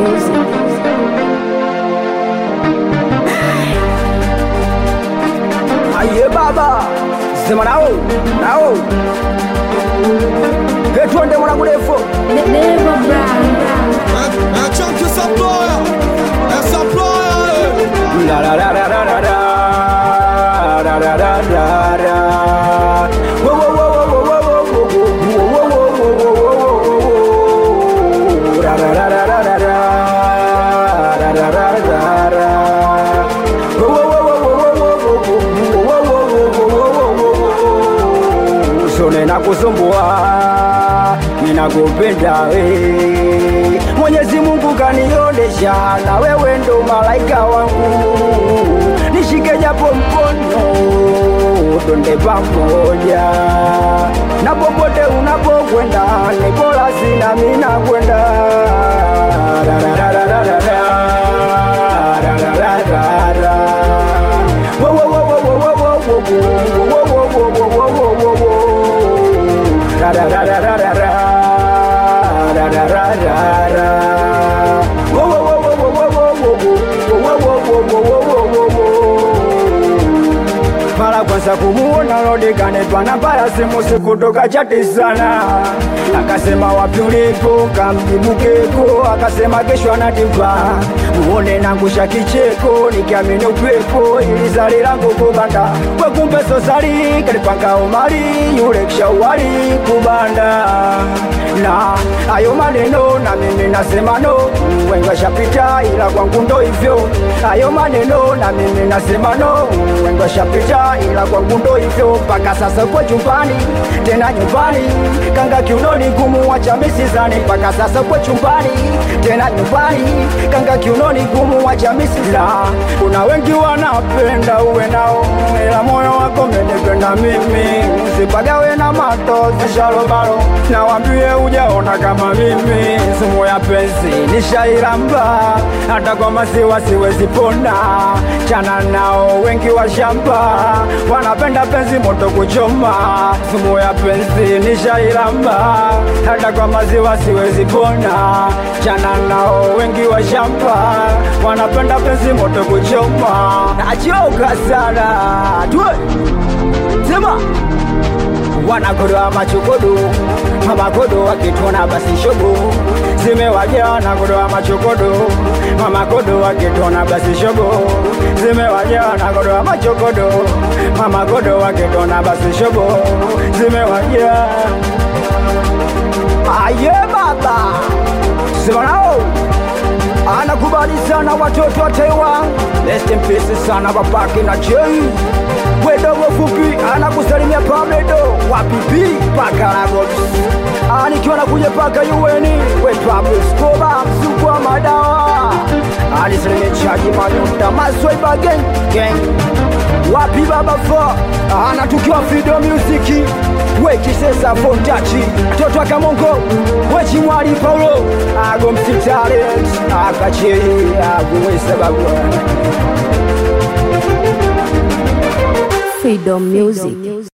music. Aye baba, sema nao nao, he twende mwanangu defo Never brown. É, é Chunky Saploya, é Saploya, la la la la la la la la la la la la. Wo wo wo wo wo wo wo wo wo wo wo wo wo wo. La la la la la la la la la la la la. Wo wo wo wo wo wo wo wo wo wo wo wo wo. Sone na kusumbua, ninakupenda we. Mwenyezi Mungu kanionesha, na wewe ndo malaika wangu, nishike japo mkono, twende pamoja, na popote unapokwenda, ni bora sina mimi nakwenda. La, la, la, la, la, la, la. La, la, la, la, la. Wo, wo, wo, wo, wo, wo, wo, wo, wo, wo, wo, wo, wo, wo, wo, wo. La, la, la, la, la, la, la. La, la, la, la, la. Wo, wo, wo, wo, wo, wo, wo, wo, wo, wo, wo, wo, wo, wo, wo, wo. mara kwanza kumuona Rodikane twana para simu sikutoka chati sana, akasema wapi ulipo, kamjibu keko, akasema kesho anatipa muone nangusha kicheko, nikiamini upepo ili zali langu kubanda we kumbe sosali kalipanga umali yule kishawali kubanda na ayo maneno na mimi nasema no, wengi washapita ila kwangu ndo hivyo. Ayo maneno na mimi nasema no, wengi washapita ila kwangu ndo hivyo. Mpaka sasa kwa chumbani tena nyumbani, kanga kiunoni kumuacha misizani. Mpaka sasa kwa chumbani tena nyumbani, kanga kiunoni kumuacha misizani. Kuna wengi wanapenda uwe nao, ila moyo wako umenipenda mimi, usipagawe na matozi shalobalo, nawambie ujaona kama mimi, sumu ya penzi nishairamba, hata kwa maziwa siwezi pona, chana nao wengi wa shamba wanapenda penzi moto kuchoma, sumu ya penzi nishairamba, hata kwa maziwa siwezi pona, chana nao wengi wa shamba wanapenda penzi moto kuchoma, nachoka sana tuwe sema wanakodoa machokodo mamakodo wakitona basi shogo zimewajia wanakodoa machokodo mamakodo wakitona basi shogo zimewajia wanakodoa machokodo mamakodo wakitona basi shogo zimewajia aye baba simanao anakubali sana watoto wa Taiwan rest in peace sana babake na Jay wedogo fupi anakusalimia Pabledo wapipi paka Lagos anikiwa nakuja paka yuweni we Pablo Escobar msuku wa madawa alisalimia chaji manuta maswaiba gang gang wapi baba fo anatukiwa video music we kisesa fontachi toto akamongo we chimwali paulo ago msitalent akache agumwesa bagwa Freedom music.